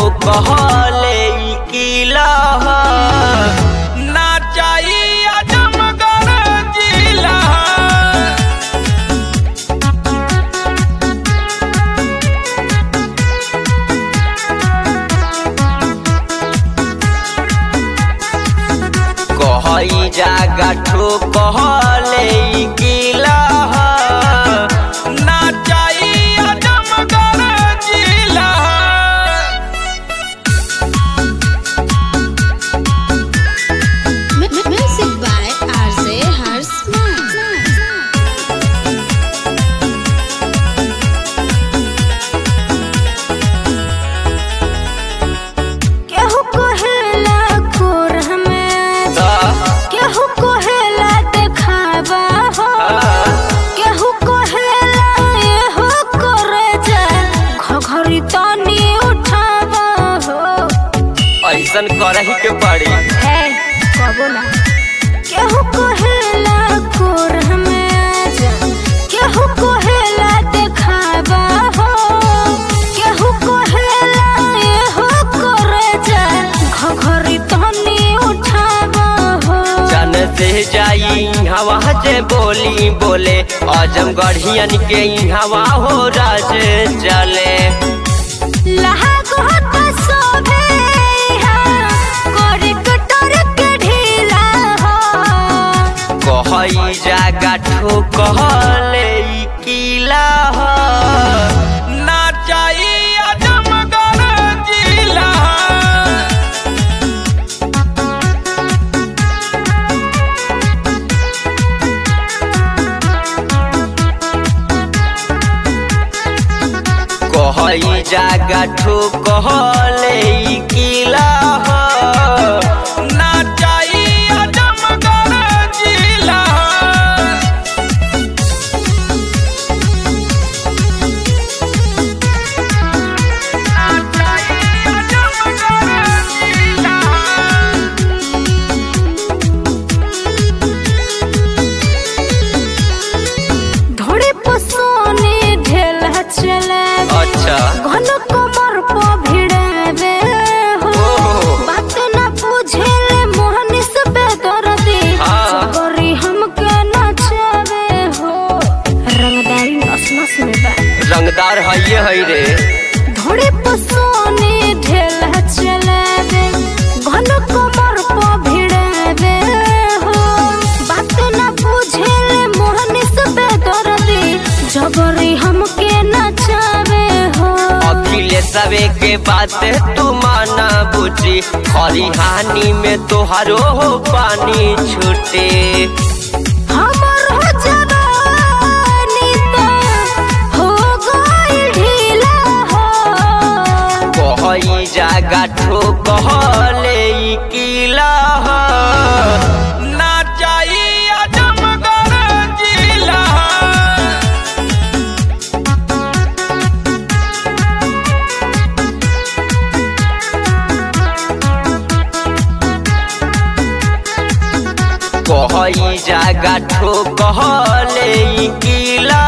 ठोकहले ई किला ना चाहिए आजमगढ़ जिला कहई जागा ठोकहले ई किला ना चाहिए आजमगढ़ जिला Music by RJ Harsman. केहू कहेला कोर हमें केहू कहेला देखावा हो केहू कहेला एहो करे जा घघरी तनी उठावा हो ऐसन करही के पड़ी ए कबो ना केहू कहेला कोर हमें जा केहू कहेला देखावा हो केहू कहेला एहो करे जा घघरी तनी उठावा हो जन से जाई हवा जे बोली बोले आजमगढ़ियन के हवा हो राज चले लहागो त सोभे हा कोरी कटर के ढीला हो कहई जागा ठोकहले ई किला ना चाहिए आजमगढ़ जिला कहई जागा ठोकहले ई किला ना चाहिए आजमगढ़ जिला ना चाहिए आजमगढ़ जिला धोड़ी पसोने ढेला चले अच्छा घन कमर प भिड़ावे हो ओहो। बात ना बुझेले मोहनी से बेदर्दी हाँ। चकोरी हमके नचावे हो रंगदारी नस नस में बा रंगदार है है रे धोड़ी पसोने ढेला चलावे घन कमर प भिड़ावे हो बात ना बुझेले मोहनी से बेदर्दी जबरी हमके नचावे हो अखिलेशवे के बात तू माना बुझी खरिहानी में तोहारो हो पानी छूटे हमर हो जवानी त हो गइल ढीला हो कहई जागा ठोकहले ई किला ना चाहिए आजमगढ़ जिला कहई जागा ठोकहले ई किला